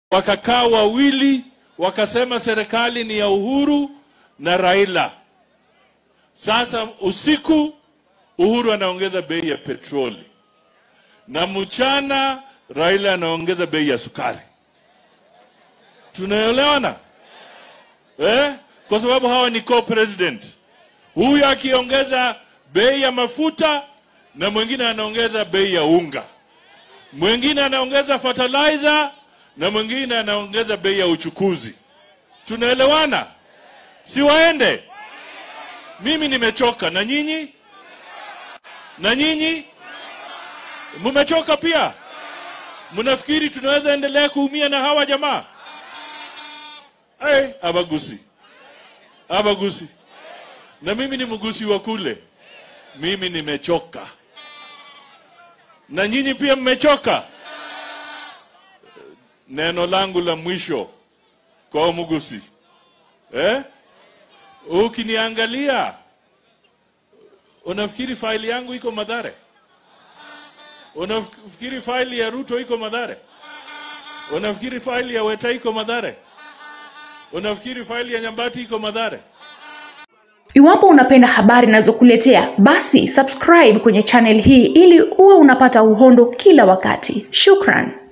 wakakaa wawili wakasema serikali ni ya Uhuru na Raila. Sasa usiku Uhuru anaongeza bei ya petroli na mchana Raila anaongeza bei ya sukari. Tunaelewana eh? Kwa sababu hawa ni co-president. Huyu akiongeza bei ya mafuta na mwingine anaongeza bei ya unga, mwingine anaongeza fertilizer na mwingine anaongeza bei ya uchukuzi. Tunaelewana? Si waende? Mimi nimechoka, na nyinyi? Na nyinyi mmechoka pia? Mnafikiri tunaweza endelea kuumia na hawa jamaa? Hey, abagusi abagusi, na mimi ni mgusi wa kule. Mimi nimechoka, na nyinyi pia mmechoka. Neno langu la mwisho kwa Mugusi eh? Ukiniangalia unafikiri faili yangu iko Madhare? Unafikiri faili ya Ruto iko Madhare? Unafikiri faili ya Weta iko Madhare? Unafikiri faili ya Nyambati iko Madhare? Iwapo unapenda habari ninazokuletea basi subscribe kwenye channel hii ili uwe unapata uhondo kila wakati. Shukran.